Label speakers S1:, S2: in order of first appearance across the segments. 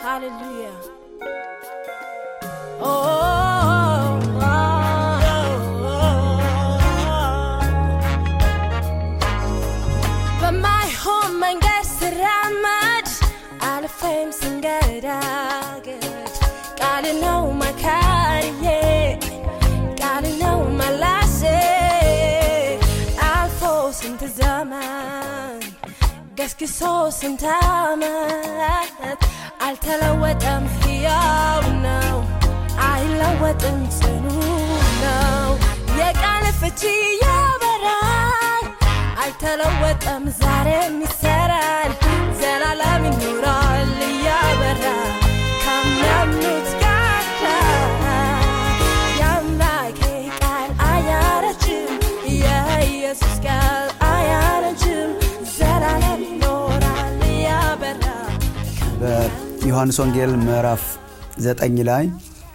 S1: Hallelujah. Oh, oh, oh, oh. በማይሆን መንገድ ስራመድ አልፌም ስንገዳገድ ቃል ነው መካሪዬ ቃል ነው መላሴ አልፎ ስንት ዘመን ገስግሶ ስንት ዓመት አልተለወጠም፣ ሕያው ነው፣ አይለወጥም፣ ጽኑ ነው። የቃል ፍቺ ያበራል፣ አይተለወጠም፣ ዛሬም ይሰራል፣ ዘላለም ይኖራል እያበራ ከሚያምኑት ጋር የአምላኬ ቃል አያረጅም፣ የኢየሱስ ቃል አያረጅም፣ ዘላለም ይኖራል እያበራ
S2: በዮሐንስ ወንጌል ምዕራፍ ዘጠኝ ላይ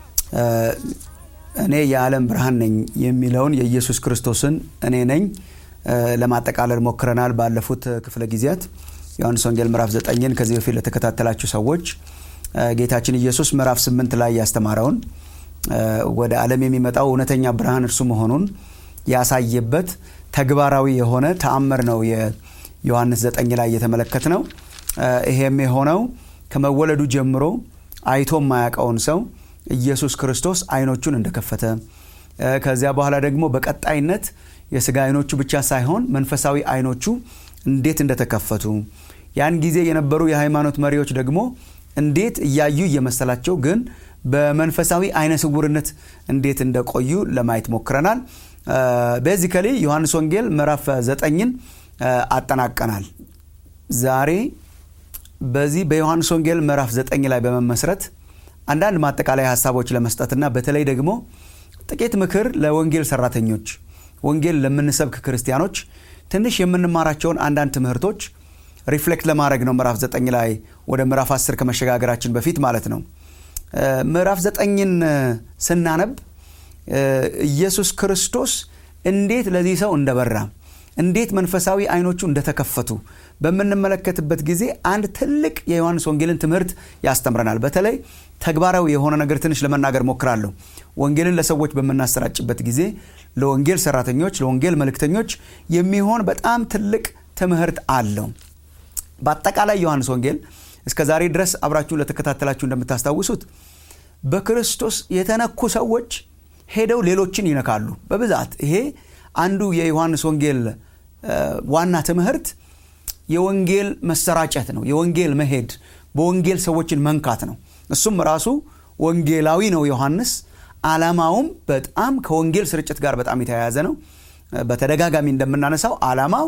S2: እኔ የዓለም ብርሃን ነኝ የሚለውን የኢየሱስ ክርስቶስን እኔ ነኝ ለማጠቃለል ሞክረናል። ባለፉት ክፍለ ጊዜያት ዮሐንስ ወንጌል ምዕራፍ ዘጠኝን ከዚህ በፊት ለተከታተላችሁ ሰዎች ጌታችን ኢየሱስ ምዕራፍ ስምንት ላይ ያስተማረውን ወደ ዓለም የሚመጣው እውነተኛ ብርሃን እርሱ መሆኑን ያሳየበት ተግባራዊ የሆነ ተአምር ነው የዮሐንስ ዘጠኝ ላይ እየተመለከት ነው። ይሄም የሆነው ከመወለዱ ጀምሮ አይቶ የማያውቀውን ሰው ኢየሱስ ክርስቶስ አይኖቹን እንደከፈተ ከዚያ በኋላ ደግሞ በቀጣይነት የስጋ አይኖቹ ብቻ ሳይሆን መንፈሳዊ አይኖቹ እንዴት እንደተከፈቱ ያን ጊዜ የነበሩ የሃይማኖት መሪዎች ደግሞ እንዴት እያዩ እየመሰላቸው ግን በመንፈሳዊ አይነ ስውርነት እንዴት እንደቆዩ ለማየት ሞክረናል። ቤዚካሊ ዮሐንስ ወንጌል ምዕራፍ ዘጠኝን አጠናቀናል። ዛሬ በዚህ በዮሐንስ ወንጌል ምዕራፍ ዘጠኝ ላይ በመመስረት አንዳንድ ማጠቃላይ ሀሳቦች ለመስጠትና በተለይ ደግሞ ጥቂት ምክር ለወንጌል ሰራተኞች፣ ወንጌል ለምንሰብክ ክርስቲያኖች ትንሽ የምንማራቸውን አንዳንድ ትምህርቶች ሪፍሌክት ለማድረግ ነው። ምዕራፍ ዘጠኝ ላይ ወደ ምዕራፍ አስር ከመሸጋገራችን በፊት ማለት ነው። ምዕራፍ ዘጠኝን ስናነብ ኢየሱስ ክርስቶስ እንዴት ለዚህ ሰው እንደበራ እንዴት መንፈሳዊ አይኖቹ እንደተከፈቱ በምንመለከትበት ጊዜ አንድ ትልቅ የዮሐንስ ወንጌልን ትምህርት ያስተምረናል። በተለይ ተግባራዊ የሆነ ነገር ትንሽ ለመናገር ሞክራለሁ። ወንጌልን ለሰዎች በምናሰራጭበት ጊዜ ለወንጌል ሰራተኞች፣ ለወንጌል መልእክተኞች የሚሆን በጣም ትልቅ ትምህርት አለው። በአጠቃላይ ዮሐንስ ወንጌል እስከ ዛሬ ድረስ አብራችሁ ለተከታተላችሁ እንደምታስታውሱት በክርስቶስ የተነኩ ሰዎች ሄደው ሌሎችን ይነካሉ በብዛት ይሄ አንዱ የዮሐንስ ወንጌል ዋና ትምህርት የወንጌል መሰራጨት ነው። የወንጌል መሄድ፣ በወንጌል ሰዎችን መንካት ነው። እሱም ራሱ ወንጌላዊ ነው ዮሐንስ። ዓላማውም በጣም ከወንጌል ስርጭት ጋር በጣም የተያያዘ ነው። በተደጋጋሚ እንደምናነሳው ዓላማው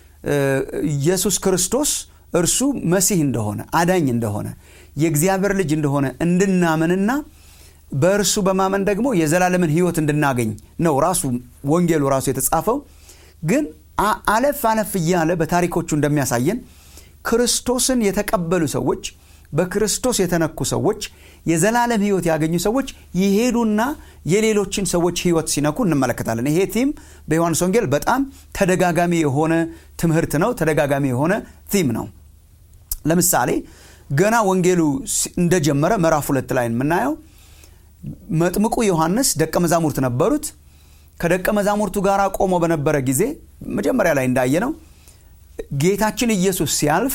S2: ኢየሱስ ክርስቶስ እርሱ መሲህ እንደሆነ አዳኝ እንደሆነ የእግዚአብሔር ልጅ እንደሆነ እንድናምንና በእርሱ በማመን ደግሞ የዘላለምን ሕይወት እንድናገኝ ነው ራሱ ወንጌሉ ራሱ የተጻፈው። ግን አለፍ አለፍ እያለ በታሪኮቹ እንደሚያሳየን ክርስቶስን የተቀበሉ ሰዎች፣ በክርስቶስ የተነኩ ሰዎች፣ የዘላለም ሕይወት ያገኙ ሰዎች ይሄዱና የሌሎችን ሰዎች ሕይወት ሲነኩ እንመለከታለን። ይሄ ቲም በዮሐንስ ወንጌል በጣም ተደጋጋሚ የሆነ ትምህርት ነው። ተደጋጋሚ የሆነ ቲም ነው። ለምሳሌ ገና ወንጌሉ እንደጀመረ ምዕራፍ ሁለት ላይ የምናየው መጥምቁ ዮሐንስ ደቀ መዛሙርት ነበሩት። ከደቀ መዛሙርቱ ጋር ቆሞ በነበረ ጊዜ መጀመሪያ ላይ እንዳየነው ጌታችን ኢየሱስ ሲያልፍ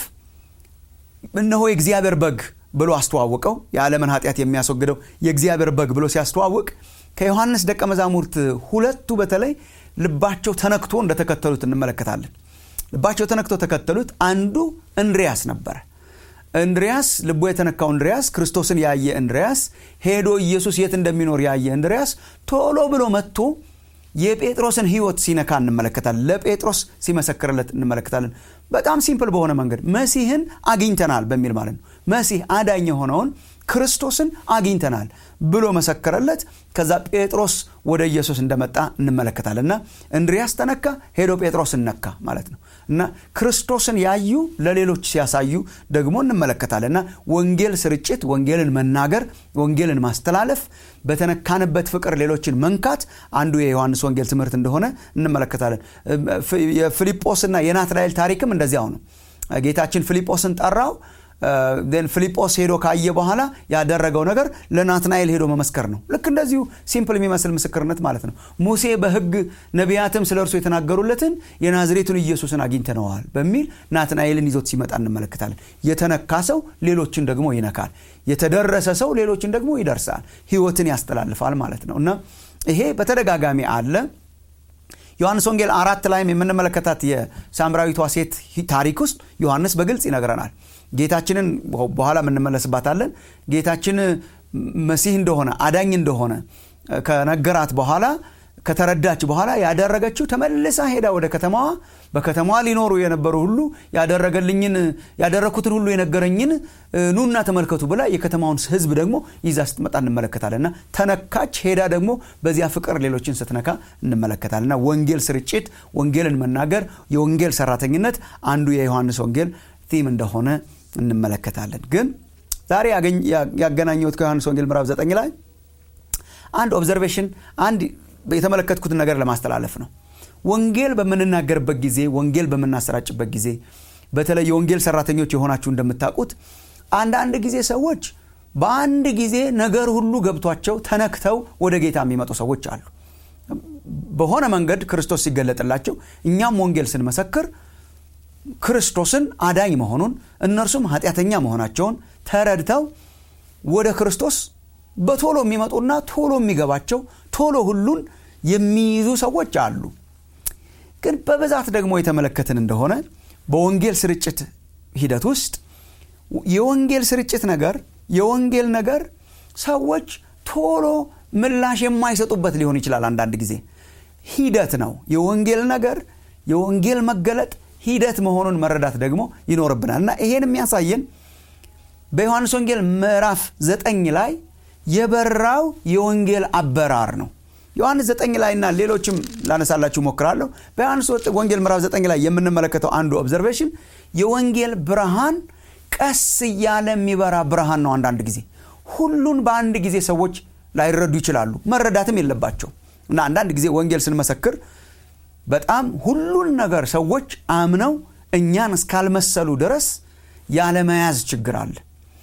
S2: እነሆ የእግዚአብሔር በግ ብሎ አስተዋወቀው። የዓለምን ኃጢአት የሚያስወግደው የእግዚአብሔር በግ ብሎ ሲያስተዋውቅ ከዮሐንስ ደቀ መዛሙርት ሁለቱ በተለይ ልባቸው ተነክቶ እንደተከተሉት እንመለከታለን። ልባቸው ተነክቶ ተከተሉት። አንዱ እንድሪያስ ነበረ። እንድሪያስ ልቡ የተነካው እንድሪያስ ክርስቶስን ያየ እንድሪያስ ሄዶ ኢየሱስ የት እንደሚኖር ያየ እንድሪያስ ቶሎ ብሎ መጥቶ የጴጥሮስን ሕይወት ሲነካ እንመለከታለን። ለጴጥሮስ ሲመሰክርለት እንመለከታለን። በጣም ሲምፕል በሆነ መንገድ መሲህን አግኝተናል በሚል ማለት ነው። መሲህ አዳኝ የሆነውን ክርስቶስን አግኝተናል ብሎ መሰከረለት። ከዛ ጴጥሮስ ወደ ኢየሱስ እንደመጣ እንመለከታለን። እና እንድሪያስ ተነካ፣ ሄዶ ጴጥሮስን ነካ ማለት ነው። እና ክርስቶስን ያዩ ለሌሎች ሲያሳዩ ደግሞ እንመለከታለን። እና ወንጌል ስርጭት፣ ወንጌልን መናገር፣ ወንጌልን ማስተላለፍ፣ በተነካንበት ፍቅር ሌሎችን መንካት አንዱ የዮሐንስ ወንጌል ትምህርት እንደሆነ እንመለከታለን። የፊልጶስና የናትናኤል ታሪክም እንደዚያው ነው። ጌታችን ፊልጶስን ጠራው። ፊልጶስ ሄዶ ካየ በኋላ ያደረገው ነገር ለናትናኤል ሄዶ መመስከር ነው ልክ እንደዚሁ ሲምፕል የሚመስል ምስክርነት ማለት ነው ሙሴ በህግ ነቢያትም ስለ እርሱ የተናገሩለትን የናዝሬቱን ኢየሱስን አግኝተነዋል በሚል ናትናኤልን ይዞት ሲመጣ እንመለከታለን የተነካ ሰው ሌሎችን ደግሞ ይነካል የተደረሰ ሰው ሌሎችን ደግሞ ይደርሳል ህይወትን ያስተላልፋል ማለት ነው እና ይሄ በተደጋጋሚ አለ ዮሐንስ ወንጌል አራት ላይም የምንመለከታት የሳምራዊቷ ሴት ታሪክ ውስጥ ዮሐንስ በግልጽ ይነግረናል ጌታችንን በኋላ የምንመለስባታለን ጌታችን መሲህ እንደሆነ አዳኝ እንደሆነ ከነገራት በኋላ ከተረዳች በኋላ ያደረገችው ተመልሳ ሄዳ ወደ ከተማዋ በከተማዋ ሊኖሩ የነበሩ ሁሉ ያደረገልኝን ያደረግኩትን ሁሉ የነገረኝን ኑና ተመልከቱ ብላ የከተማውን ህዝብ ደግሞ ይዛ ስትመጣ እንመለከታለን እና ተነካች ሄዳ ደግሞ በዚያ ፍቅር ሌሎችን ስትነካ እንመለከታለን እና ወንጌል ስርጭት ወንጌልን መናገር የወንጌል ሰራተኝነት አንዱ የዮሐንስ ወንጌል ቲም እንደሆነ እንመለከታለን ግን ዛሬ ያገናኘሁት ከዮሐንስ ወንጌል ምዕራፍ 9 ላይ አንድ ኦብዘርቬሽን አንድ የተመለከትኩትን ነገር ለማስተላለፍ ነው ወንጌል በምንናገርበት ጊዜ ወንጌል በምናሰራጭበት ጊዜ በተለይ የወንጌል ሰራተኞች የሆናችሁ እንደምታውቁት አንዳንድ ጊዜ ሰዎች በአንድ ጊዜ ነገር ሁሉ ገብቷቸው ተነክተው ወደ ጌታ የሚመጡ ሰዎች አሉ በሆነ መንገድ ክርስቶስ ሲገለጥላቸው እኛም ወንጌል ስንመሰክር ክርስቶስን አዳኝ መሆኑን እነርሱም ኃጢአተኛ መሆናቸውን ተረድተው ወደ ክርስቶስ በቶሎ የሚመጡና ቶሎ የሚገባቸው ቶሎ ሁሉን የሚይዙ ሰዎች አሉ ግን በብዛት ደግሞ የተመለከትን እንደሆነ በወንጌል ስርጭት ሂደት ውስጥ የወንጌል ስርጭት ነገር የወንጌል ነገር ሰዎች ቶሎ ምላሽ የማይሰጡበት ሊሆን ይችላል አንዳንድ ጊዜ ሂደት ነው የወንጌል ነገር የወንጌል መገለጥ ሂደት መሆኑን መረዳት ደግሞ ይኖርብናል እና ይሄን የሚያሳየን በዮሐንስ ወንጌል ምዕራፍ ዘጠኝ ላይ የበራው የወንጌል አበራር ነው ዮሐንስ ዘጠኝ ላይ እና ሌሎችም ላነሳላችሁ ሞክራለሁ በዮሐንስ ወንጌል ምዕራፍ ዘጠኝ ላይ የምንመለከተው አንዱ ኦብዘርቬሽን የወንጌል ብርሃን ቀስ እያለ የሚበራ ብርሃን ነው አንዳንድ ጊዜ ሁሉን በአንድ ጊዜ ሰዎች ላይረዱ ይችላሉ መረዳትም የለባቸው እና አንዳንድ ጊዜ ወንጌል ስንመሰክር በጣም ሁሉን ነገር ሰዎች አምነው እኛን እስካልመሰሉ ድረስ ያለመያዝ ችግር አለ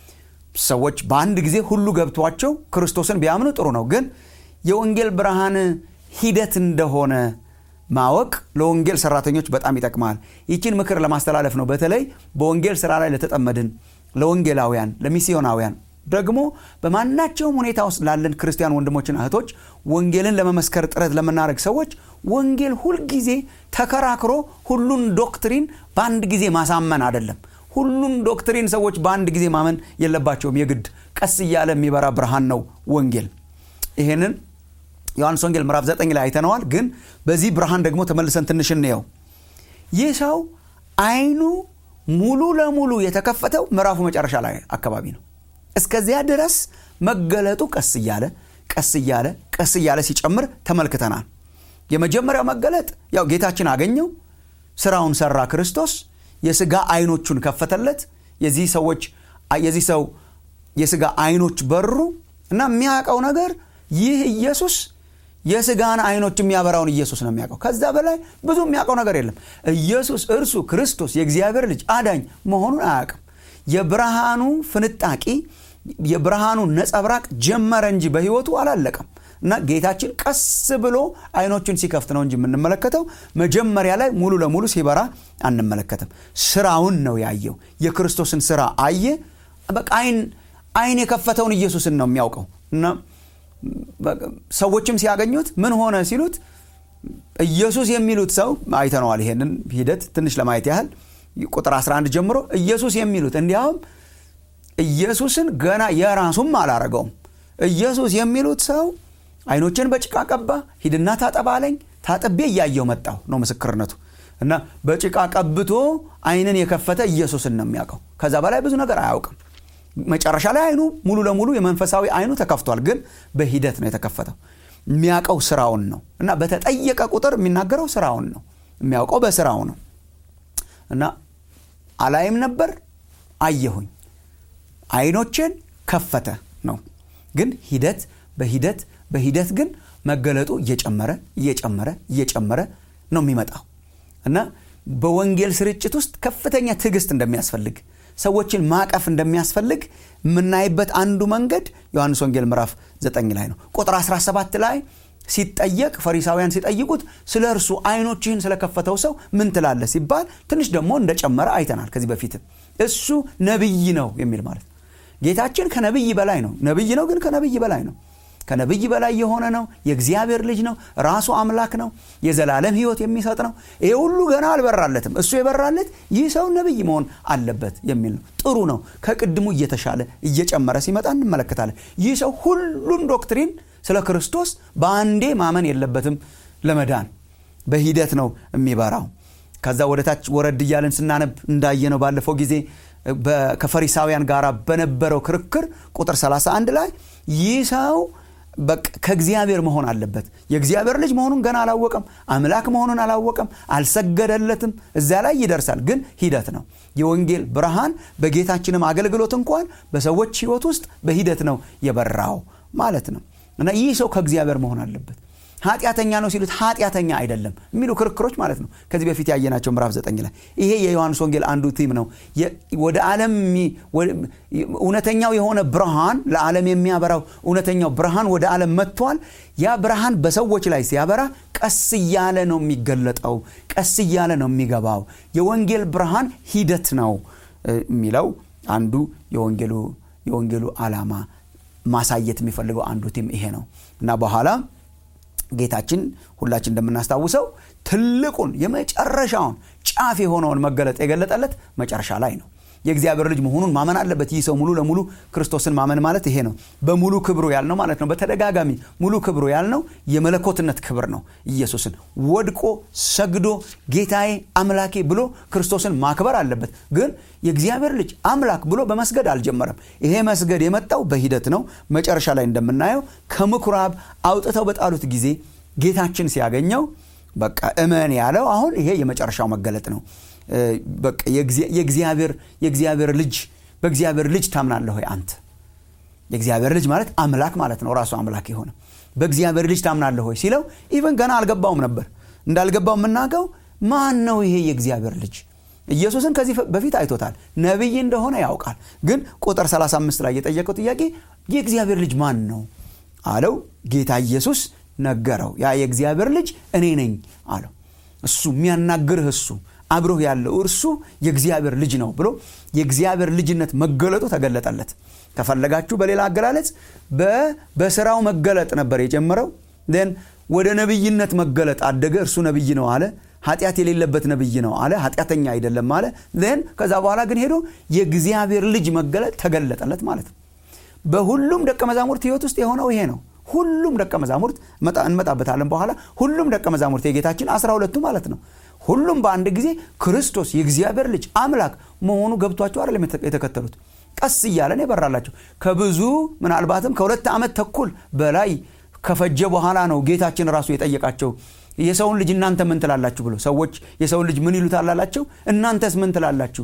S2: ሰዎች በአንድ ጊዜ ሁሉ ገብቷቸው ክርስቶስን ቢያምኑ ጥሩ ነው ግን የወንጌል ብርሃን ሂደት እንደሆነ ማወቅ ለወንጌል ሰራተኞች በጣም ይጠቅማል ይችን ምክር ለማስተላለፍ ነው በተለይ በወንጌል ስራ ላይ ለተጠመድን ለወንጌላውያን ለሚስዮናውያን ደግሞ በማናቸውም ሁኔታ ውስጥ ላለን ክርስቲያን ወንድሞችና እህቶች ወንጌልን ለመመስከር ጥረት ለምናደረግ ሰዎች ወንጌል ሁልጊዜ ተከራክሮ ሁሉን ዶክትሪን በአንድ ጊዜ ማሳመን አይደለም ሁሉን ዶክትሪን ሰዎች በአንድ ጊዜ ማመን የለባቸውም የግድ ቀስ እያለ የሚበራ ብርሃን ነው ወንጌል ይሄንን ዮሐንስ ወንጌል ምዕራፍ 9 ላይ አይተነዋል ግን በዚህ ብርሃን ደግሞ ተመልሰን ትንሽ እንየው ይህ ሰው አይኑ ሙሉ ለሙሉ የተከፈተው ምዕራፉ መጨረሻ ላይ አካባቢ ነው እስከዚያ ድረስ መገለጡ ቀስ እያለ ቀስ እያለ ቀስ እያለ ሲጨምር ተመልክተናል የመጀመሪያው መገለጥ ያው ጌታችን አገኘው ስራውን ሰራ ክርስቶስ የስጋ አይኖቹን ከፈተለት የዚህ ሰዎች የዚህ ሰው የስጋ አይኖች በሩ እና የሚያውቀው ነገር ይህ ኢየሱስ የስጋን አይኖች የሚያበራውን ኢየሱስ ነው የሚያውቀው ከዛ በላይ ብዙ የሚያውቀው ነገር የለም ኢየሱስ እርሱ ክርስቶስ የእግዚአብሔር ልጅ አዳኝ መሆኑን አያውቅም የብርሃኑ ፍንጣቂ የብርሃኑ ነጸብራቅ ጀመረ እንጂ በህይወቱ አላለቀም እና ጌታችን ቀስ ብሎ አይኖቹን ሲከፍት ነው እንጂ የምንመለከተው መጀመሪያ ላይ ሙሉ ለሙሉ ሲበራ አንመለከትም ስራውን ነው ያየው የክርስቶስን ስራ አየ በቃ አይን አይን የከፈተውን ኢየሱስን ነው የሚያውቀው እና ሰዎችም ሲያገኙት ምን ሆነ ሲሉት ኢየሱስ የሚሉት ሰው አይተነዋል ይሄንን ሂደት ትንሽ ለማየት ያህል ቁጥር 11 ጀምሮ ኢየሱስ የሚሉት እንዲያውም ኢየሱስን ገና የራሱም አላረገውም ኢየሱስ የሚሉት ሰው አይኖችን በጭቃ ቀባ ሂድና ታጠባለኝ ታጥቤ እያየው መጣው ነው ምስክርነቱ እና በጭቃ ቀብቶ አይንን የከፈተ ኢየሱስን ነው የሚያውቀው ከዛ በላይ ብዙ ነገር አያውቅም መጨረሻ ላይ አይኑ ሙሉ ለሙሉ የመንፈሳዊ አይኑ ተከፍቷል ግን በሂደት ነው የተከፈተው የሚያውቀው ስራውን ነው እና በተጠየቀ ቁጥር የሚናገረው ስራውን ነው የሚያውቀው በስራው ነው እና አላይም ነበር አየሁኝ አይኖችን ከፈተ ነው ግን ሂደት በሂደት በሂደት ግን መገለጡ እየጨመረ እየጨመረ እየጨመረ ነው የሚመጣው እና በወንጌል ስርጭት ውስጥ ከፍተኛ ትዕግስት እንደሚያስፈልግ ሰዎችን ማቀፍ እንደሚያስፈልግ የምናይበት አንዱ መንገድ ዮሐንስ ወንጌል ምዕራፍ 9 ላይ ነው ቁጥር 17 ላይ ሲጠየቅ ፈሪሳውያን ሲጠይቁት ስለ እርሱ አይኖችህን ስለከፈተው ሰው ምን ትላለ ሲባል ትንሽ ደግሞ እንደጨመረ አይተናል ከዚህ በፊትም እሱ ነቢይ ነው የሚል ማለት ነው ጌታችን ከነቢይ በላይ ነው ነቢይ ነው ግን ከነቢይ በላይ ነው ከነቢይ በላይ የሆነ ነው የእግዚአብሔር ልጅ ነው ራሱ አምላክ ነው የዘላለም ህይወት የሚሰጥ ነው ይሄ ሁሉ ገና አልበራለትም እሱ የበራለት ይህ ሰው ነቢይ መሆን አለበት የሚል ነው ጥሩ ነው ከቅድሙ እየተሻለ እየጨመረ ሲመጣ እንመለከታለን ይህ ሰው ሁሉን ዶክትሪን ስለ ክርስቶስ በአንዴ ማመን የለበትም ለመዳን በሂደት ነው የሚበራው ከዛ ወደታች ወረድ እያለን ስናነብ እንዳየነው ባለፈው ጊዜ ከፈሪሳውያን ጋር በነበረው ክርክር ቁጥር 31 ላይ ይህ ሰው ከእግዚአብሔር መሆን አለበት የእግዚአብሔር ልጅ መሆኑን ገና አላወቀም አምላክ መሆኑን አላወቀም አልሰገደለትም እዚያ ላይ ይደርሳል ግን ሂደት ነው የወንጌል ብርሃን በጌታችንም አገልግሎት እንኳን በሰዎች ህይወት ውስጥ በሂደት ነው የበራው ማለት ነው እና ይህ ሰው ከእግዚአብሔር መሆን አለበት ኃጢአተኛ ነው ሲሉት ኃጢአተኛ አይደለም የሚሉ ክርክሮች ማለት ነው ከዚህ በፊት ያየናቸው ምዕራፍ ዘጠኝ ላይ ይሄ የዮሐንስ ወንጌል አንዱ ቲም ነው ወደ ዓለም እውነተኛው የሆነ ብርሃን ለዓለም የሚያበራው እውነተኛው ብርሃን ወደ ዓለም መጥቷል ያ ብርሃን በሰዎች ላይ ሲያበራ ቀስ እያለ ነው የሚገለጠው ቀስ እያለ ነው የሚገባው የወንጌል ብርሃን ሂደት ነው የሚለው አንዱ የወንጌሉ የወንጌሉ ዓላማ ማሳየት የሚፈልገው አንዱ ቲም ይሄ ነው እና በኋላ ጌታችን ሁላችን እንደምናስታውሰው ትልቁን የመጨረሻውን ጫፍ የሆነውን መገለጥ የገለጠለት መጨረሻ ላይ ነው የእግዚአብሔር ልጅ መሆኑን ማመን አለበት ይህ ሰው ሙሉ ለሙሉ ክርስቶስን ማመን ማለት ይሄ ነው በሙሉ ክብሩ ያልነው ማለት ነው በተደጋጋሚ ሙሉ ክብሩ ያልነው የመለኮትነት ክብር ነው ኢየሱስን ወድቆ ሰግዶ ጌታዬ አምላኬ ብሎ ክርስቶስን ማክበር አለበት ግን የእግዚአብሔር ልጅ አምላክ ብሎ በመስገድ አልጀመረም ይሄ መስገድ የመጣው በሂደት ነው መጨረሻ ላይ እንደምናየው ከምኩራብ አውጥተው በጣሉት ጊዜ ጌታችን ሲያገኘው በቃ እመን ያለው አሁን ይሄ የመጨረሻው መገለጥ ነው በቃ የእግዚአብሔር ልጅ በእግዚአብሔር ልጅ ታምናለህ ሆይ አንተ የእግዚአብሔር ልጅ ማለት አምላክ ማለት ነው ራሱ አምላክ የሆነ በእግዚአብሔር ልጅ ታምናለህ ሆይ ሲለው ኢቨን ገና አልገባውም ነበር እንዳልገባው የምናገው ማን ነው ይሄ የእግዚአብሔር ልጅ ኢየሱስን ከዚህ በፊት አይቶታል ነቢይ እንደሆነ ያውቃል ግን ቁጥር 35 ላይ የጠየቀው ጥያቄ የእግዚአብሔር ልጅ ማን ነው አለው ጌታ ኢየሱስ ነገረው ያ የእግዚአብሔር ልጅ እኔ ነኝ አለው እሱ የሚያናግርህ እሱ አብሮህ ያለው እርሱ የእግዚአብሔር ልጅ ነው ብሎ የእግዚአብሔር ልጅነት መገለጡ ተገለጠለት ከፈለጋችሁ በሌላ አገላለጽ በስራው መገለጥ ነበር የጀመረው ን ወደ ነቢይነት መገለጥ አደገ እርሱ ነቢይ ነው አለ ኃጢአት የሌለበት ነቢይ ነው አለ ኃጢአተኛ አይደለም አለ ን ከዛ በኋላ ግን ሄዶ የእግዚአብሔር ልጅ መገለጥ ተገለጠለት ማለት ነው በሁሉም ደቀ መዛሙርት ህይወት ውስጥ የሆነው ይሄ ነው ሁሉም ደቀ መዛሙርት እንመጣበታለን በኋላ ሁሉም ደቀ መዛሙርት የጌታችን አስራ ሁለቱ ማለት ነው ሁሉም በአንድ ጊዜ ክርስቶስ የእግዚአብሔር ልጅ አምላክ መሆኑ ገብቷቸው አይደለም የተከተሉት ቀስ እያለን የበራላቸው ከብዙ ምናልባትም ከሁለት ዓመት ተኩል በላይ ከፈጀ በኋላ ነው ጌታችን ራሱ የጠየቃቸው የሰውን ልጅ እናንተ ምን ትላላችሁ ብሎ ሰዎች የሰውን ልጅ ምን ይሉታል አላቸው እናንተስ ምን ትላላችሁ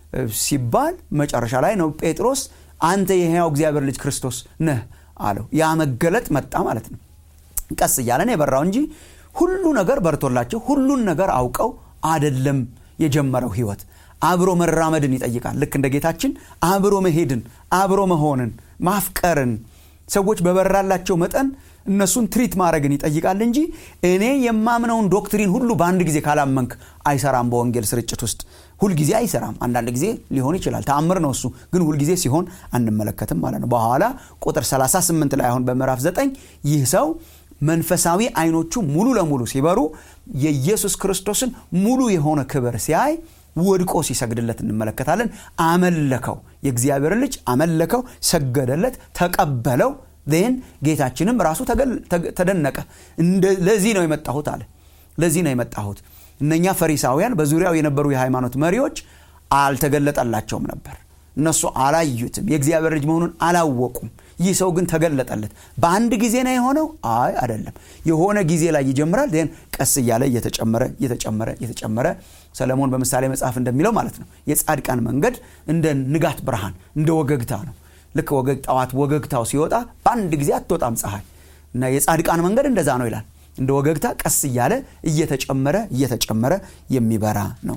S2: ሲባል መጨረሻ ላይ ነው ጴጥሮስ አንተ የሕያው እግዚአብሔር ልጅ ክርስቶስ ነህ አለው ያ መገለጥ መጣ ማለት ነው ቀስ እያለን የበራው እንጂ ሁሉ ነገር በርቶላቸው ሁሉን ነገር አውቀው አደለም የጀመረው ህይወት አብሮ መራመድን ይጠይቃል ልክ እንደ ጌታችን አብሮ መሄድን አብሮ መሆንን ማፍቀርን ሰዎች በበራላቸው መጠን እነሱን ትሪት ማድረግን ይጠይቃል እንጂ እኔ የማምነውን ዶክትሪን ሁሉ በአንድ ጊዜ ካላመንክ አይሰራም በወንጌል ስርጭት ውስጥ ሁልጊዜ አይሰራም አንዳንድ ጊዜ ሊሆን ይችላል ተአምር ነው እሱ ግን ሁልጊዜ ሲሆን አንመለከትም ማለት ነው በኋላ ቁጥር 38 ላይ አሁን በምዕራፍ 9 ይህ ሰው መንፈሳዊ አይኖቹ ሙሉ ለሙሉ ሲበሩ የኢየሱስ ክርስቶስን ሙሉ የሆነ ክብር ሲያይ ወድቆ ሲሰግድለት እንመለከታለን አመለከው የእግዚአብሔር ልጅ አመለከው ሰገደለት ተቀበለው ን ጌታችንም ራሱ ተደነቀ ለዚህ ነው የመጣሁት አለ ለዚህ ነው የመጣሁት እነኛ ፈሪሳውያን በዙሪያው የነበሩ የሃይማኖት መሪዎች አልተገለጠላቸውም ነበር እነሱ አላዩትም የእግዚአብሔር ልጅ መሆኑን አላወቁም ይህ ሰው ግን ተገለጠለት በአንድ ጊዜ ነው የሆነው አይ አይደለም የሆነ ጊዜ ላይ ይጀምራል ን ቀስ እያለ እየተጨመረ እየተጨመረ እየተጨመረ ሰለሞን በምሳሌ መጽሐፍ እንደሚለው ማለት ነው የጻድቃን መንገድ እንደ ንጋት ብርሃን እንደ ወገግታ ነው ልክ ወገግ ጠዋት ወገግታው ሲወጣ በአንድ ጊዜ አትወጣም ፀሐይ እና የጻድቃን መንገድ እንደዛ ነው ይላል እንደ ወገግታ ቀስ እያለ እየተጨመረ እየተጨመረ የሚበራ ነው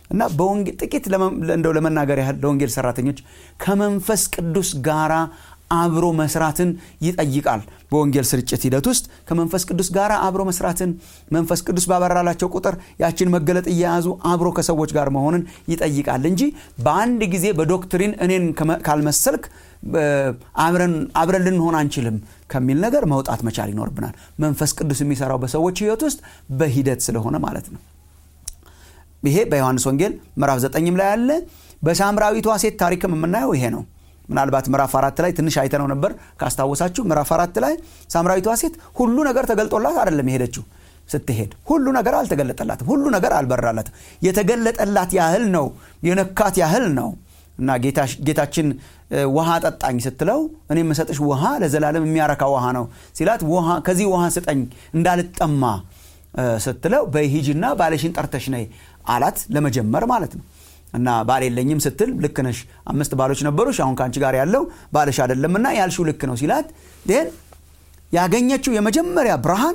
S2: እና ጥቂት እንደው ለመናገር ያህል ለወንጌል ሰራተኞች ከመንፈስ ቅዱስ ጋራ አብሮ መስራትን ይጠይቃል። በወንጌል ስርጭት ሂደት ውስጥ ከመንፈስ ቅዱስ ጋር አብሮ መስራትን መንፈስ ቅዱስ ባበራላቸው ቁጥር ያችን መገለጥ እየያዙ አብሮ ከሰዎች ጋር መሆንን ይጠይቃል እንጂ በአንድ ጊዜ በዶክትሪን እኔን ካልመሰልክ አብረን ልንሆን አንችልም ከሚል ነገር መውጣት መቻል ይኖርብናል። መንፈስ ቅዱስ የሚሰራው በሰዎች ህይወት ውስጥ በሂደት ስለሆነ ማለት ነው። ይሄ በዮሐንስ ወንጌል ምዕራፍ ዘጠኝም ላይ ያለ በሳምራዊቷ ሴት ታሪክም የምናየው ይሄ ነው። ምናልባት ምዕራፍ አራት ላይ ትንሽ አይተነው ነበር ካስታወሳችሁ። ምዕራፍ አራት ላይ ሳምራዊቷ ሴት ሁሉ ነገር ተገልጦላት አይደለም የሄደችው። ስትሄድ ሁሉ ነገር አልተገለጠላትም። ሁሉ ነገር አልበራላትም። የተገለጠላት ያህል ነው፣ የነካት ያህል ነው እና ጌታችን ውሃ ጠጣኝ ስትለው እኔ የምሰጥሽ ውሃ ለዘላለም የሚያረካ ውሃ ነው ሲላት ከዚህ ውሃ ስጠኝ እንዳልጠማ ስትለው በሂጂና ባለሽን ጠርተሽ ነይ አላት። ለመጀመር ማለት ነው እና ባል የለኝም ስትል ልክ ነሽ፣ አምስት ባሎች ነበሩሽ፣ አሁን ከአንቺ ጋር ያለው ባልሽ አይደለምና ያልሽው ልክ ነው ሲላት ይህን ያገኘችው የመጀመሪያ ብርሃን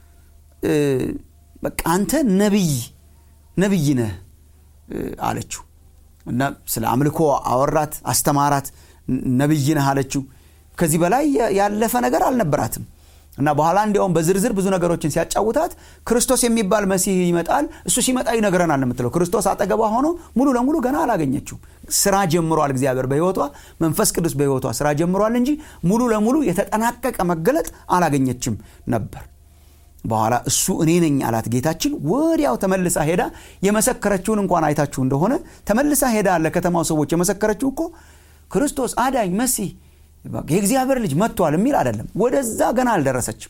S2: በቃ አንተ ነቢይ ነቢይ ነህ አለችው እና ስለ አምልኮ አወራት፣ አስተማራት። ነቢይ ነህ አለችው። ከዚህ በላይ ያለፈ ነገር አልነበራትም። እና በኋላ እንዲያውም በዝርዝር ብዙ ነገሮችን ሲያጫውታት ክርስቶስ የሚባል መሲህ ይመጣል፣ እሱ ሲመጣ ይነግረናል የምትለው ክርስቶስ አጠገቧ ሆኖ ሙሉ ለሙሉ ገና አላገኘችው። ስራ ጀምሯል እግዚአብሔር በሕይወቷ መንፈስ ቅዱስ በሕይወቷ ስራ ጀምሯል እንጂ ሙሉ ለሙሉ የተጠናቀቀ መገለጥ አላገኘችም ነበር። በኋላ እሱ እኔ ነኝ አላት ጌታችን። ወዲያው ተመልሳ ሄዳ የመሰከረችውን እንኳን አይታችሁ እንደሆነ ተመልሳ ሄዳ ለከተማው ሰዎች የመሰከረችው እኮ ክርስቶስ አዳኝ መሲህ የእግዚአብሔር ልጅ መጥቷል የሚል አይደለም። ወደዛ ገና አልደረሰችም።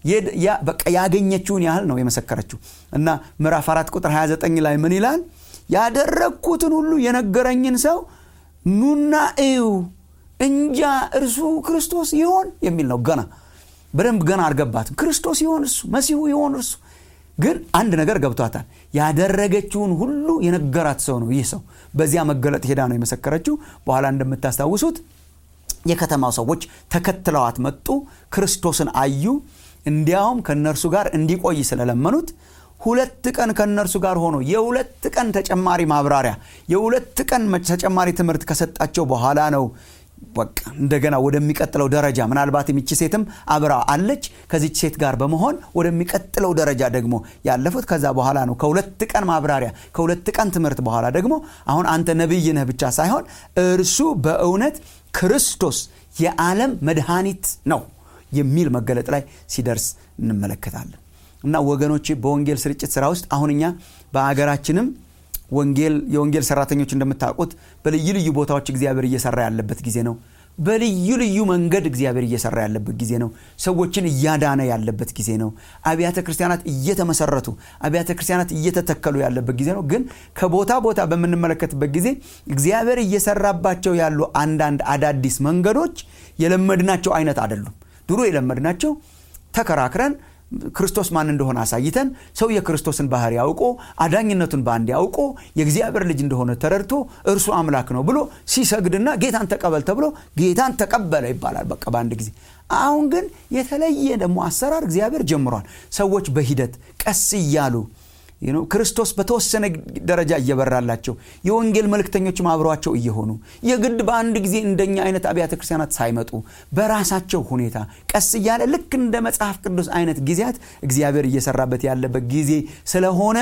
S2: በቃ ያገኘችውን ያህል ነው የመሰከረችው። እና ምዕራፍ አራት ቁጥር 29 ላይ ምን ይላል? ያደረግኩትን ሁሉ የነገረኝን ሰው ኑና እዩ እንጃ እርሱ ክርስቶስ ይሆን የሚል ነው። ገና በደንብ ገና አልገባትም። ክርስቶስ ይሆን እርሱ መሲሁ ይሆን እርሱ ግን አንድ ነገር ገብቷታል። ያደረገችውን ሁሉ የነገራት ሰው ነው ይህ ሰው። በዚያ መገለጥ ሄዳ ነው የመሰከረችው። በኋላ እንደምታስታውሱት የከተማው ሰዎች ተከትለዋት መጡ። ክርስቶስን አዩ። እንዲያውም ከእነርሱ ጋር እንዲቆይ ስለለመኑት ሁለት ቀን ከእነርሱ ጋር ሆኖ የሁለት ቀን ተጨማሪ ማብራሪያ የሁለት ቀን ተጨማሪ ትምህርት ከሰጣቸው በኋላ ነው በቃ እንደገና ወደሚቀጥለው ደረጃ ምናልባትም ይቺ ሴትም አብራ አለች። ከዚች ሴት ጋር በመሆን ወደሚቀጥለው ደረጃ ደግሞ ያለፉት ከዛ በኋላ ነው። ከሁለት ቀን ማብራሪያ ከሁለት ቀን ትምህርት በኋላ ደግሞ አሁን አንተ ነቢይ ነህ ብቻ ሳይሆን እርሱ በእውነት ክርስቶስ የዓለም መድኃኒት ነው የሚል መገለጥ ላይ ሲደርስ እንመለከታለን። እና ወገኖች በወንጌል ስርጭት ስራ ውስጥ አሁን እኛ በሀገራችንም ወንጌል የወንጌል ሰራተኞች እንደምታውቁት በልዩ ልዩ ቦታዎች እግዚአብሔር እየሰራ ያለበት ጊዜ ነው። በልዩ ልዩ መንገድ እግዚአብሔር እየሰራ ያለበት ጊዜ ነው። ሰዎችን እያዳነ ያለበት ጊዜ ነው። አብያተ ክርስቲያናት እየተመሰረቱ አብያተ ክርስቲያናት እየተተከሉ ያለበት ጊዜ ነው። ግን ከቦታ ቦታ በምንመለከትበት ጊዜ እግዚአብሔር እየሰራባቸው ያሉ አንዳንድ አዳዲስ መንገዶች የለመድናቸው አይነት አይደሉም። ድሮ የለመድናቸው ተከራክረን ክርስቶስ ማን እንደሆነ አሳይተን ሰው የክርስቶስን ባህሪ ያውቆ አዳኝነቱን በአንድ ያውቆ የእግዚአብሔር ልጅ እንደሆነ ተረድቶ እርሱ አምላክ ነው ብሎ ሲሰግድና ጌታን ተቀበል ተብሎ ጌታን ተቀበለ ይባላል። በቃ በአንድ ጊዜ። አሁን ግን የተለየ ደግሞ አሰራር እግዚአብሔር ጀምሯል። ሰዎች በሂደት ቀስ እያሉ ክርስቶስ በተወሰነ ደረጃ እየበራላቸው የወንጌል መልእክተኞችም አብረዋቸው እየሆኑ የግድ በአንድ ጊዜ እንደኛ አይነት አብያተ ክርስቲያናት ሳይመጡ በራሳቸው ሁኔታ ቀስ እያለ ልክ እንደ መጽሐፍ ቅዱስ አይነት ጊዜያት እግዚአብሔር እየሰራበት ያለበት ጊዜ ስለሆነ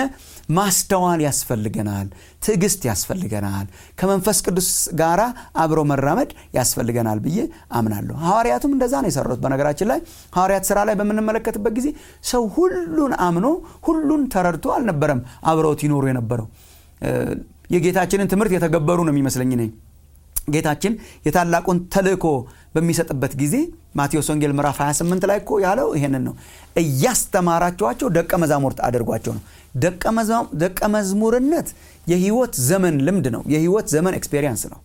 S2: ማስተዋል ያስፈልገናል። ትዕግስት ያስፈልገናል። ከመንፈስ ቅዱስ ጋራ አብሮ መራመድ ያስፈልገናል ብዬ አምናለሁ። ሐዋርያቱም እንደዛ ነው የሰሩት። በነገራችን ላይ ሐዋርያት ስራ ላይ በምንመለከትበት ጊዜ ሰው ሁሉን አምኖ ሁሉን ተረድቶ አልነበረም አብረውት ይኖሩ የነበረው። የጌታችንን ትምህርት የተገበሩ ነው የሚመስለኝ እኔ ጌታችን የታላቁን ተልእኮ በሚሰጥበት ጊዜ ማቴዎስ ወንጌል ምዕራፍ 28 ላይ እኮ ያለው ይሄንን ነው። እያስተማራችኋቸው ደቀ መዛሙርት አድርጓቸው ነው። ደቀ መዝሙርነት የህይወት ዘመን ልምድ ነው። የህይወት ዘመን ኤክስፔሪየንስ ነው።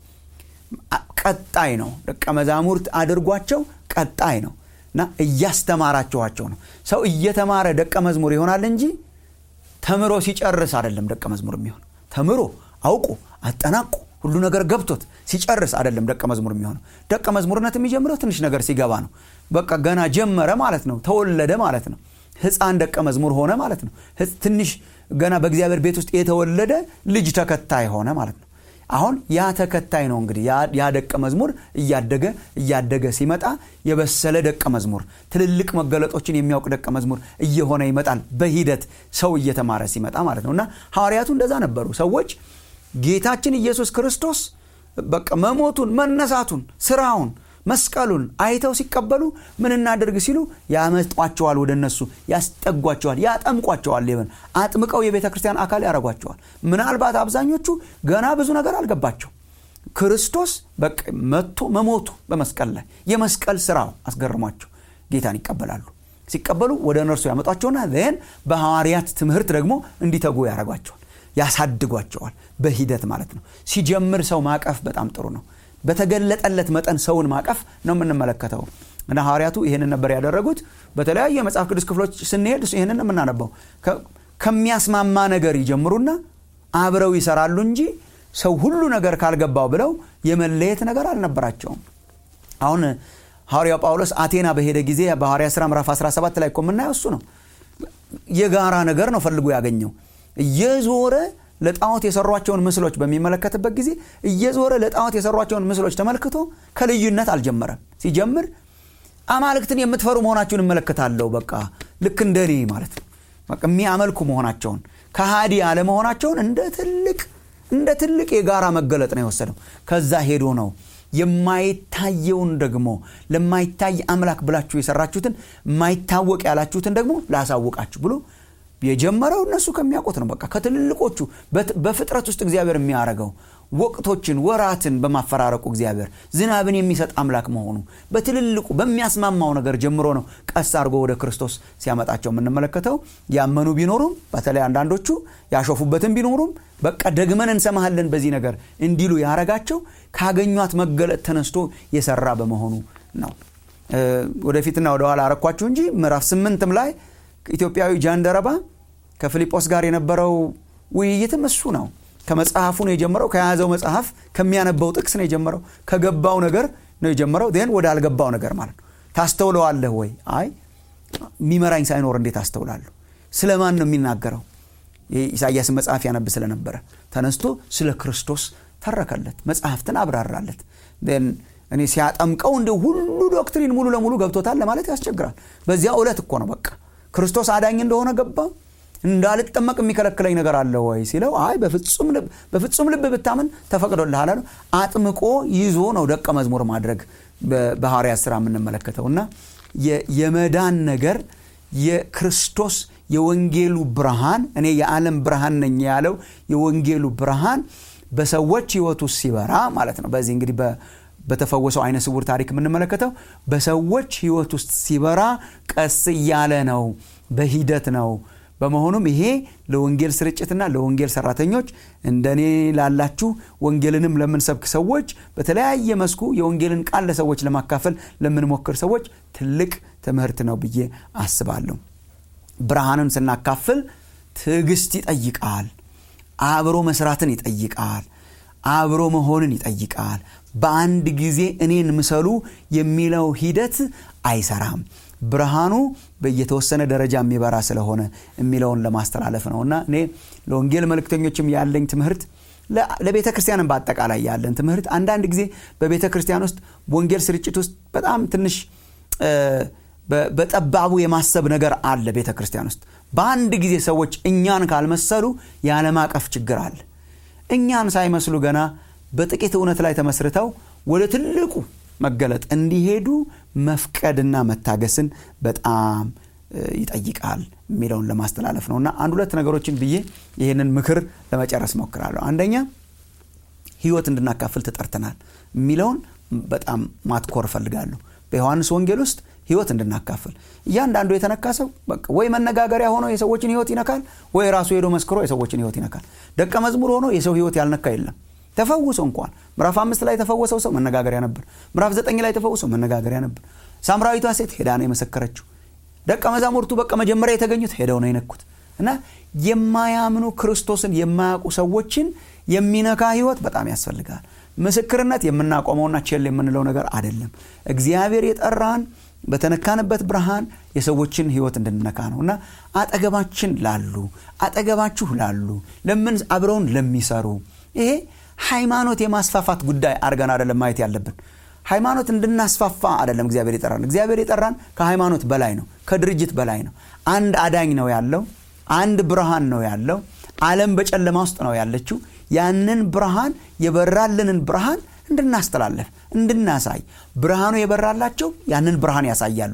S2: ቀጣይ ነው። ደቀ መዛሙርት አድርጓቸው ቀጣይ ነው እና እያስተማራችኋቸው ነው። ሰው እየተማረ ደቀ መዝሙር ይሆናል እንጂ ተምሮ ሲጨርስ አይደለም ደቀ መዝሙር የሚሆን ተምሮ አውቆ አጠናቆ ሁሉ ነገር ገብቶት ሲጨርስ አይደለም ደቀ መዝሙር የሚሆነው። ደቀ መዝሙርነት የሚጀምረው ትንሽ ነገር ሲገባ ነው። በቃ ገና ጀመረ ማለት ነው። ተወለደ ማለት ነው። ህፃን ደቀ መዝሙር ሆነ ማለት ነው። ትንሽ ገና በእግዚአብሔር ቤት ውስጥ የተወለደ ልጅ ተከታይ ሆነ ማለት ነው አሁን ያ ተከታይ ነው እንግዲህ ያ ደቀ መዝሙር እያደገ እያደገ ሲመጣ የበሰለ ደቀ መዝሙር ትልልቅ መገለጦችን የሚያውቅ ደቀ መዝሙር እየሆነ ይመጣል በሂደት ሰው እየተማረ ሲመጣ ማለት ነው እና ሐዋርያቱ እንደዛ ነበሩ ሰዎች ጌታችን ኢየሱስ ክርስቶስ በቃ መሞቱን መነሳቱን ስራውን መስቀሉን አይተው ሲቀበሉ ምን እናደርግ ሲሉ ያመጧቸዋል ወደ እነሱ ያስጠጓቸዋል ያጠምቋቸዋል ሊሆን አጥምቀው የቤተ ክርስቲያን አካል ያደረጓቸዋል ምናልባት አብዛኞቹ ገና ብዙ ነገር አልገባቸው ክርስቶስ በቃ መጥቶ መሞቱ በመስቀል ላይ የመስቀል ስራው አስገርሟቸው ጌታን ይቀበላሉ ሲቀበሉ ወደ እነርሱ ያመጧቸውና ን በሐዋርያት ትምህርት ደግሞ እንዲተጉ ያደረጓቸዋል ያሳድጓቸዋል በሂደት ማለት ነው ሲጀምር ሰው ማቀፍ በጣም ጥሩ ነው በተገለጠለት መጠን ሰውን ማቀፍ ነው የምንመለከተው እና ሐዋርያቱ ይህንን ነበር ያደረጉት በተለያዩ የመጽሐፍ ቅዱስ ክፍሎች ስንሄድ ይህንን የምናነበው ከሚያስማማ ነገር ይጀምሩና አብረው ይሰራሉ እንጂ ሰው ሁሉ ነገር ካልገባው ብለው የመለየት ነገር አልነበራቸውም አሁን ሐዋርያው ጳውሎስ አቴና በሄደ ጊዜ በሐዋርያ ሥራ ምዕራፍ 17 ላይ እኮ የምናየው እሱ ነው የጋራ ነገር ነው ፈልጎ ያገኘው እየዞረ ለጣዖት የሰሯቸውን ምስሎች በሚመለከትበት ጊዜ እየዞረ ለጣዖት የሰሯቸውን ምስሎች ተመልክቶ ከልዩነት አልጀመረም ሲጀምር አማልክትን የምትፈሩ መሆናችሁን እመለከታለሁ በቃ ልክ እንደ እኔ ማለት ነው በቃ የሚያመልኩ መሆናቸውን ከሃዲ አለመሆናቸውን እንደ ትልቅ እንደ ትልቅ የጋራ መገለጥ ነው የወሰደው ከዛ ሄዶ ነው የማይታየውን ደግሞ ለማይታይ አምላክ ብላችሁ የሰራችሁትን የማይታወቅ ያላችሁትን ደግሞ ላሳውቃችሁ ብሎ የጀመረው እነሱ ከሚያውቁት ነው በቃ ከትልልቆቹ በፍጥረት ውስጥ እግዚአብሔር የሚያደርገው ወቅቶችን ወራትን በማፈራረቁ እግዚአብሔር ዝናብን የሚሰጥ አምላክ መሆኑ በትልልቁ በሚያስማማው ነገር ጀምሮ ነው ቀስ አድርጎ ወደ ክርስቶስ ሲያመጣቸው የምንመለከተው ያመኑ ቢኖሩም በተለይ አንዳንዶቹ ያሾፉበትን ቢኖሩም በቃ ደግመን እንሰማሃለን በዚህ ነገር እንዲሉ ያረጋቸው ካገኟት መገለጥ ተነስቶ የሰራ በመሆኑ ነው ወደፊትና ወደኋላ አረኳችሁ እንጂ ምዕራፍ ስምንትም ላይ ኢትዮጵያዊ ጃንደረባ ከፊልጶስ ጋር የነበረው ውይይትም እሱ ነው ከመጽሐፉ ነው የጀመረው ከያዘው መጽሐፍ ከሚያነበው ጥቅስ ነው የጀመረው ከገባው ነገር ነው የጀመረው ን ወደ አልገባው ነገር ማለት ነው ታስተውለዋለህ ወይ አይ የሚመራኝ ሳይኖር እንዴት አስተውላለሁ ስለማን ነው የሚናገረው የኢሳያስ መጽሐፍ ያነብ ስለነበረ ተነስቶ ስለ ክርስቶስ ተረከለት መጽሐፍትን አብራራለት እኔ ሲያጠምቀው እንደ ሁሉ ዶክትሪን ሙሉ ለሙሉ ገብቶታል ለማለት ያስቸግራል በዚያ ዕለት እኮ ነው በቃ ክርስቶስ አዳኝ እንደሆነ ገባው እንዳልጠመቅ የሚከለክለኝ ነገር አለ ወይ ሲለው አይ በፍጹም ልብ ብታምን ተፈቅዶልሃል አለው አጥምቆ ይዞ ነው ደቀ መዝሙር ማድረግ በሐዋርያ ስራ የምንመለከተው እና የመዳን ነገር የክርስቶስ የወንጌሉ ብርሃን እኔ የዓለም ብርሃን ነኝ ያለው የወንጌሉ ብርሃን በሰዎች ህይወት ውስጥ ሲበራ ማለት ነው በዚህ እንግዲህ በተፈወሰው አይነ ስውር ታሪክ የምንመለከተው በሰዎች ህይወት ውስጥ ሲበራ ቀስ እያለ ነው በሂደት ነው በመሆኑም ይሄ ለወንጌል ስርጭትና ለወንጌል ሰራተኞች እንደኔ ላላችሁ ወንጌልንም ለምንሰብክ ሰዎች በተለያየ መስኩ የወንጌልን ቃል ለሰዎች ለማካፈል ለምንሞክር ሰዎች ትልቅ ትምህርት ነው ብዬ አስባለሁ ብርሃንን ስናካፍል ትዕግስት ይጠይቃል አብሮ መስራትን ይጠይቃል አብሮ መሆንን ይጠይቃል በአንድ ጊዜ እኔን ምሰሉ የሚለው ሂደት አይሰራም ብርሃኑ በየተወሰነ ደረጃ የሚበራ ስለሆነ የሚለውን ለማስተላለፍ ነው እና እኔ ለወንጌል መልእክተኞችም ያለኝ ትምህርት ለቤተ ክርስቲያንም በአጠቃላይ ያለን ትምህርት አንዳንድ ጊዜ በቤተ ክርስቲያን ውስጥ ወንጌል ስርጭት ውስጥ በጣም ትንሽ በጠባቡ የማሰብ ነገር አለ ቤተ ክርስቲያን ውስጥ በአንድ ጊዜ ሰዎች እኛን ካልመሰሉ ያለማቀፍ ችግር አለ እኛን ሳይመስሉ ገና በጥቂት እውነት ላይ ተመስርተው ወደ ትልቁ መገለጥ እንዲሄዱ መፍቀድና መታገስን በጣም ይጠይቃል የሚለውን ለማስተላለፍ ነው እና አንድ ሁለት ነገሮችን ብዬ ይህንን ምክር ለመጨረስ ሞክራለሁ አንደኛ ህይወት እንድናካፍል ተጠርተናል የሚለውን በጣም ማትኮር እፈልጋለሁ በዮሐንስ ወንጌል ውስጥ ህይወት እንድናካፍል እያንዳንዱ የተነካ ሰው ወይ መነጋገሪያ ሆኖ የሰዎችን ህይወት ይነካል ወይ ራሱ ሄዶ መስክሮ የሰዎችን ህይወት ይነካል ደቀ መዝሙር ሆኖ የሰው ህይወት ያልነካ የለም ተፈውሶ እንኳን ምዕራፍ አምስት ላይ የተፈወሰው ሰው መነጋገሪያ ነበር ምዕራፍ ዘጠኝ ላይ የተፈወሰው መነጋገሪያ ነበር ሳምራዊቷ ሴት ሄዳ ነው የመሰከረችው ደቀ መዛሙርቱ በቃ መጀመሪያ የተገኙት ሄደው ነው የነኩት እና የማያምኑ ክርስቶስን የማያውቁ ሰዎችን የሚነካ ህይወት በጣም ያስፈልጋል ምስክርነት የምናቆመውና ቼል የምንለው ነገር አይደለም እግዚአብሔር የጠራን በተነካንበት ብርሃን የሰዎችን ህይወት እንድንነካ ነው እና አጠገባችን ላሉ አጠገባችሁ ላሉ ለምን አብረውን ለሚሰሩ ይሄ ሃይማኖት የማስፋፋት ጉዳይ አድርገን አይደለም ማየት ያለብን ሃይማኖት እንድናስፋፋ አይደለም እግዚአብሔር የጠራን እግዚአብሔር የጠራን ከሃይማኖት በላይ ነው ከድርጅት በላይ ነው አንድ አዳኝ ነው ያለው አንድ ብርሃን ነው ያለው ዓለም በጨለማ ውስጥ ነው ያለችው ያንን ብርሃን የበራልንን ብርሃን እንድናስተላለፍ እንድናሳይ ብርሃኑ የበራላቸው ያንን ብርሃን ያሳያሉ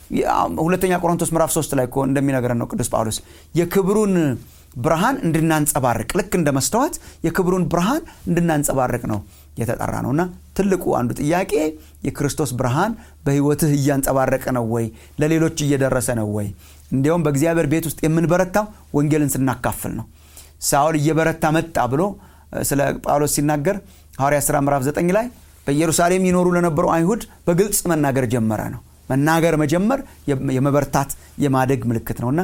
S2: ሁለተኛ ቆሮንቶስ ምዕራፍ 3 ላይ እንደሚነግረን ነው ቅዱስ ጳውሎስ የክብሩን ብርሃን እንድናንጸባርቅ ልክ እንደ መስተዋት የክብሩን ብርሃን እንድናንጸባርቅ ነው የተጠራ ነውና ትልቁ አንዱ ጥያቄ የክርስቶስ ብርሃን በህይወትህ እያንጸባረቀ ነው ወይ ለሌሎች እየደረሰ ነው ወይ እንዲያውም በእግዚአብሔር ቤት ውስጥ የምንበረታው ወንጌልን ስናካፍል ነው ሳውል እየበረታ መጣ ብሎ ስለ ጳውሎስ ሲናገር ሐዋርያ ሥራ ምዕራፍ 9 ላይ በኢየሩሳሌም ይኖሩ ለነበሩ አይሁድ በግልጽ መናገር ጀመረ ነው መናገር መጀመር የመበርታት የማደግ ምልክት ነውና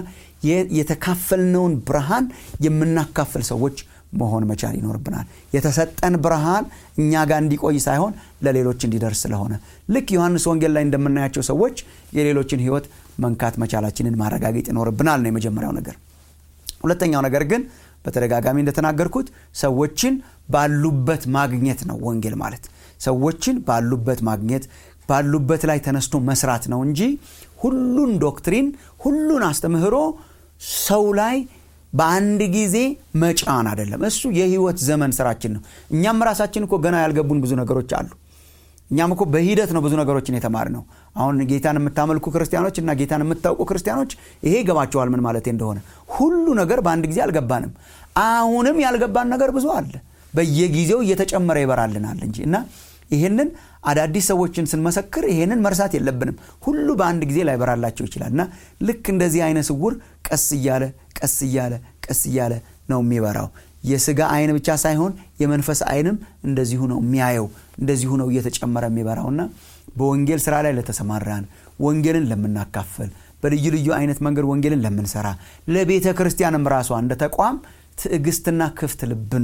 S2: የተካፈልነውን ብርሃን የምናካፍል ሰዎች መሆን መቻል ይኖርብናል የተሰጠን ብርሃን እኛ ጋር እንዲቆይ ሳይሆን ለሌሎች እንዲደርስ ስለሆነ ልክ ዮሐንስ ወንጌል ላይ እንደምናያቸው ሰዎች የሌሎችን ህይወት መንካት መቻላችንን ማረጋገጥ ይኖርብናል ነው የመጀመሪያው ነገር ሁለተኛው ነገር ግን በተደጋጋሚ እንደተናገርኩት ሰዎችን ባሉበት ማግኘት ነው ወንጌል ማለት ሰዎችን ባሉበት ማግኘት ባሉበት ላይ ተነስቶ መስራት ነው እንጂ ሁሉን ዶክትሪን ሁሉን አስተምህሮ ሰው ላይ በአንድ ጊዜ መጫን አይደለም እሱ የህይወት ዘመን ስራችን ነው እኛም ራሳችን እኮ ገና ያልገቡን ብዙ ነገሮች አሉ እኛም እኮ በሂደት ነው ብዙ ነገሮችን የተማር ነው አሁን ጌታን የምታመልኩ ክርስቲያኖች እና ጌታን የምታውቁ ክርስቲያኖች ይሄ ይገባቸዋል ምን ማለት እንደሆነ ሁሉ ነገር በአንድ ጊዜ አልገባንም አሁንም ያልገባን ነገር ብዙ አለ በየጊዜው እየተጨመረ ይበራልናል እንጂ እና ይህንን አዳዲስ ሰዎችን ስንመሰክር ይሄንን መርሳት የለብንም ሁሉ በአንድ ጊዜ ላይበራላቸው ይችላል እና ልክ እንደዚህ አይነ ስውር ቀስ እያለ ቀስ እያለ ቀስ እያለ ነው የሚበራው የስጋ አይን ብቻ ሳይሆን የመንፈስ አይንም እንደዚሁ ነው የሚያየው እንደዚሁ ነው እየተጨመረ የሚበራውና በወንጌል ስራ ላይ ለተሰማራን ወንጌልን ለምናካፍል በልዩ ልዩ አይነት መንገድ ወንጌልን ለምንሰራ ለቤተ ክርስቲያንም ራሷ እንደ ተቋም ትዕግስትና ክፍት ልብን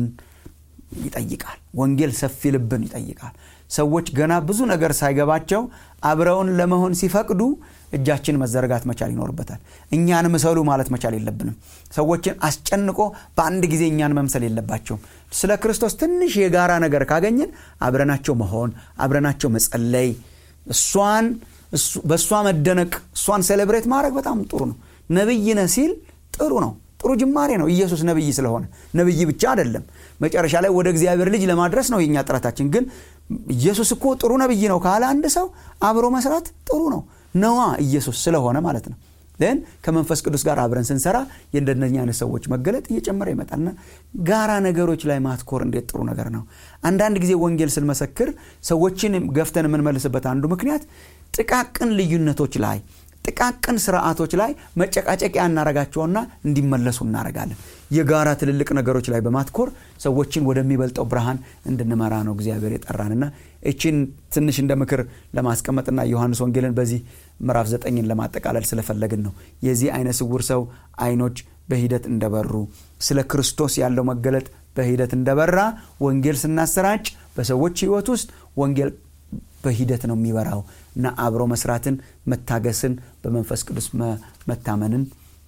S2: ይጠይቃል ወንጌል ሰፊ ልብን ይጠይቃል ሰዎች ገና ብዙ ነገር ሳይገባቸው አብረውን ለመሆን ሲፈቅዱ እጃችን መዘረጋት መቻል ይኖርበታል እኛን ምሰሉ ማለት መቻል የለብንም ሰዎችን አስጨንቆ በአንድ ጊዜ እኛን መምሰል የለባቸውም ስለ ክርስቶስ ትንሽ የጋራ ነገር ካገኘን አብረናቸው መሆን አብረናቸው መጸለይ እሷን በእሷ መደነቅ እሷን ሴሌብሬት ማድረግ በጣም ጥሩ ነው ነብይ ነህ ሲል ጥሩ ነው ጥሩ ጅማሬ ነው ኢየሱስ ነብይ ስለሆነ ነብይ ብቻ አይደለም መጨረሻ ላይ ወደ እግዚአብሔር ልጅ ለማድረስ ነው የኛ ጥረታችን ግን ኢየሱስ እኮ ጥሩ ነብይ ነው ካለ አንድ ሰው አብሮ መስራት ጥሩ ነው ነዋ ኢየሱስ ስለሆነ ማለት ነው ን ከመንፈስ ቅዱስ ጋር አብረን ስንሰራ የእንደነኛ አይነት ሰዎች መገለጥ እየጨመረ ይመጣልና ጋራ ነገሮች ላይ ማትኮር እንዴት ጥሩ ነገር ነው አንዳንድ ጊዜ ወንጌል ስንመሰክር ሰዎችን ገፍተን የምንመልስበት አንዱ ምክንያት ጥቃቅን ልዩነቶች ላይ ጥቃቅን ስርዓቶች ላይ መጨቃጨቂያ እናረጋቸውና እንዲመለሱ እናረጋለን የጋራ ትልልቅ ነገሮች ላይ በማትኮር ሰዎችን ወደሚበልጠው ብርሃን እንድንመራ ነው እግዚአብሔር የጠራንና እችን ትንሽ እንደ ምክር ለማስቀመጥና ዮሐንስ ወንጌልን በዚህ ምዕራፍ ዘጠኝን ለማጠቃለል ስለፈለግን ነው የዚህ አይነ ስውር ሰው አይኖች በሂደት እንደበሩ ስለ ክርስቶስ ያለው መገለጥ በሂደት እንደበራ ወንጌል ስናሰራጭ በሰዎች ህይወት ውስጥ ወንጌል በሂደት ነው የሚበራው እና አብሮ መስራትን መታገስን በመንፈስ ቅዱስ መታመንን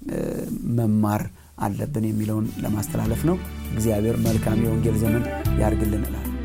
S2: መማር አለብን የሚለውን ለማስተላለፍ ነው እግዚአብሔር መልካም የወንጌል ዘመን ያርግልን እላል